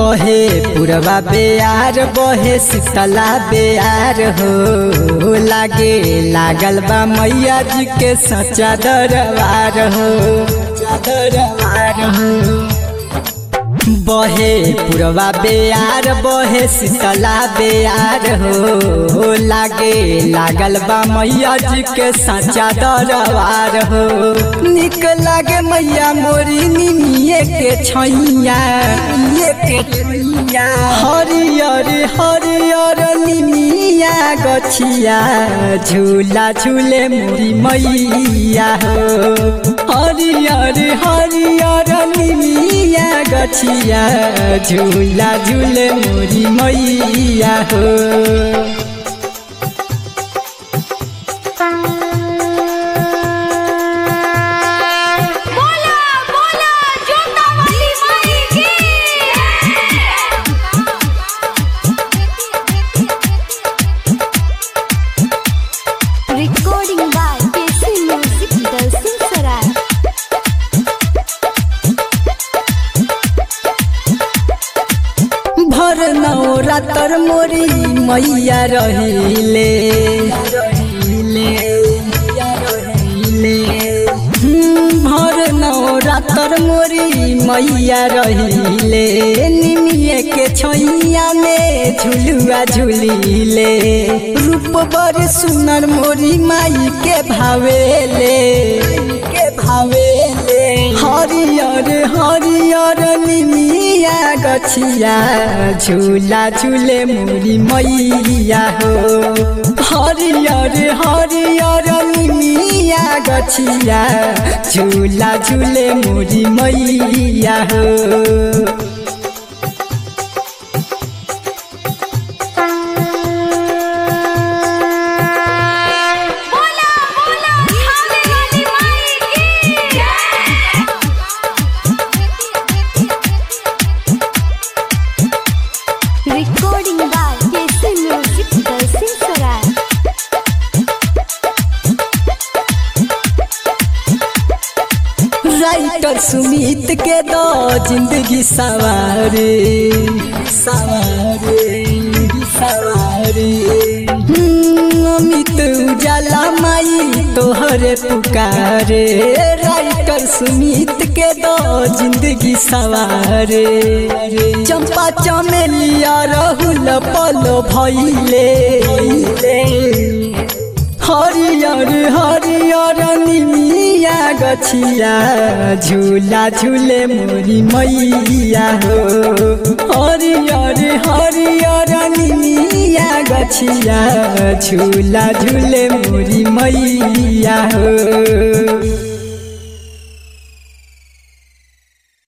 बहे पुरवा बेयार बहे शीतला बेयार हो लागे लागल बा मैया जी के सच्चा दरबार हो दरबार हो बहे पुरवा बेयार बहे शीतला बेयार हो लागे लागल बा मैया जी के सच्चा दरबार हो निक लागे मैया मोरी निमिये के छैया निमिये के छैया हरियर हरियर निमिया गछिया झूला झूले मोरी मैया हो हरियर हरियर निमिया गछिया झूला झूले मोरी मैया हो बोला बोला जोता वाली माई की recording by K C music Dalsingh Sarai भर नवरातर मोरी मैया रहिले हम्म, भर नवरातर मोरी मैया रहिले निमिये के छैया में झुलुआ झुलिले रूप बड़ सुनर मोरी माई के भावेले के भावेले हरियर हरियर निमिया गछिया झूला झूले मोरी मैया हो हरियर हरियर निमिया गछिया झूला झूले मोरी मैया हो बोला बोला खाने वाली माई की recording by K C music Dalsingh Sarai writer Sumit के दो जिंदगी सवारे सवारे सवारे हम्म, अमित उजाला माई तोहरे पुकारे राइटर सुमित के दो जिंदगी सवारे चंपा चमेलिया रहुल पलो भैले हरियर हरियर निमिया गछिया झूला झूले मोरी मैया हो हरियर हरियर निमिया गछिया झूला झूले मोरी मैया हो